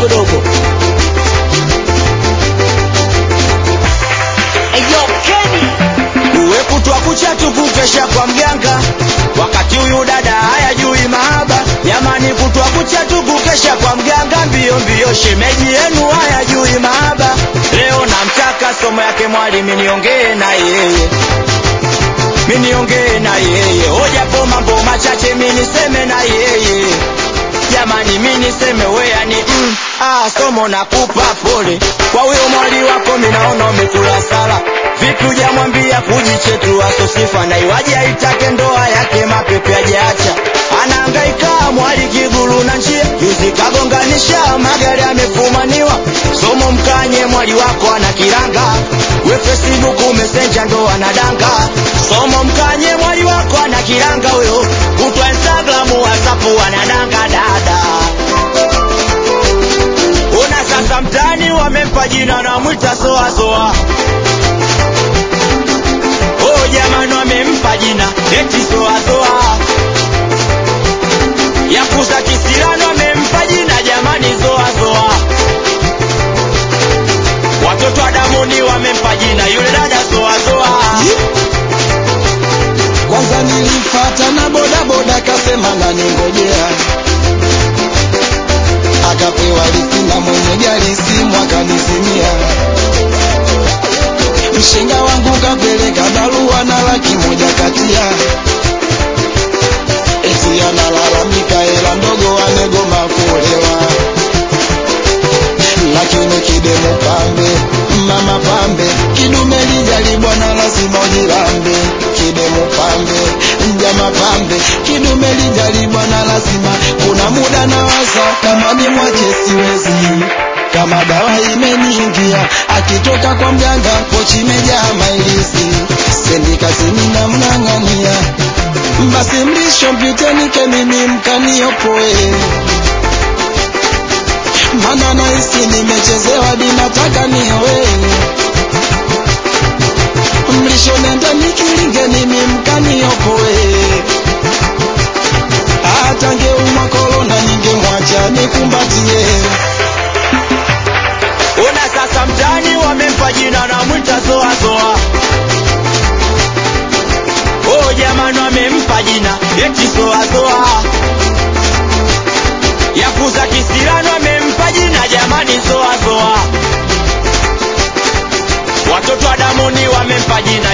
dogodogo Eyo Kenny uwe kutwa kucha tukukesha kwa mganga wakati huyu dada hayajui mahaba jamani kutwa kucha tukukesha kwa mganga mbio mbio shemeji yenu hayajui mahaba leo namtaka somo yake mwalimu niongee na yeye miniongee na yeye hojapo mambo machache miniseme na yeye jamani miniseme weyani mm, ah, somo nakupa pole kwa huyo mwali wako minaona umekula sala vipi ujamwambia kujichetua sosifa na iwaje aitake ndoa yake mapepe ajaacha anaangaika mwali kigulu na njia juzi kagonganisha magari amefumaniwa somo mkanye mwali wako ana kiranga we facebook mesenja ndo anadanga somo mkanye mwali wako ana kiranga huyo kutwa instagram whatsapp anadanga dada una sasa mtani wamempa jina na mwita soasoa oh jamani wamempa jina eti soasoa yakuza kisirano wamempa jina jamani zoazoa watoto wa damuni wamempa jina yule dada zoazoa kwanza nilifata na bodaboda kasema naningojea akapewa lisina mwenye gari simu akanizimia mshenga wangu kapeleka barua na laki moja katia eti analalamika hela ndogo amegoma kuolewa lakini kidemu pambe mama pambe kidume lijalibwa na lazima ujirambe kidemu pambe mjama pambe kidume lijalibwa na lazima kuna muda na waza kama ni mwache siwezi kama dawa imeniingia akitoka kwa mganga pochi imejaa mailisi sendi kazini na mng'ang'ania basi mlisho mpitenike mimi mkaniopoe mana nahisi nimechezewa dinataka niowe mlisho nenda nikilinge mimi mkaniopoe hata ngeumwa korona ningemwacha nikumbatie una sasa mtani wamempa jina na mwita zoazoa oh jamani wamempa jina eti zoazoa yakuza kisirano wamempa jina jamani zoazoa watoto wa damuni wamempa jina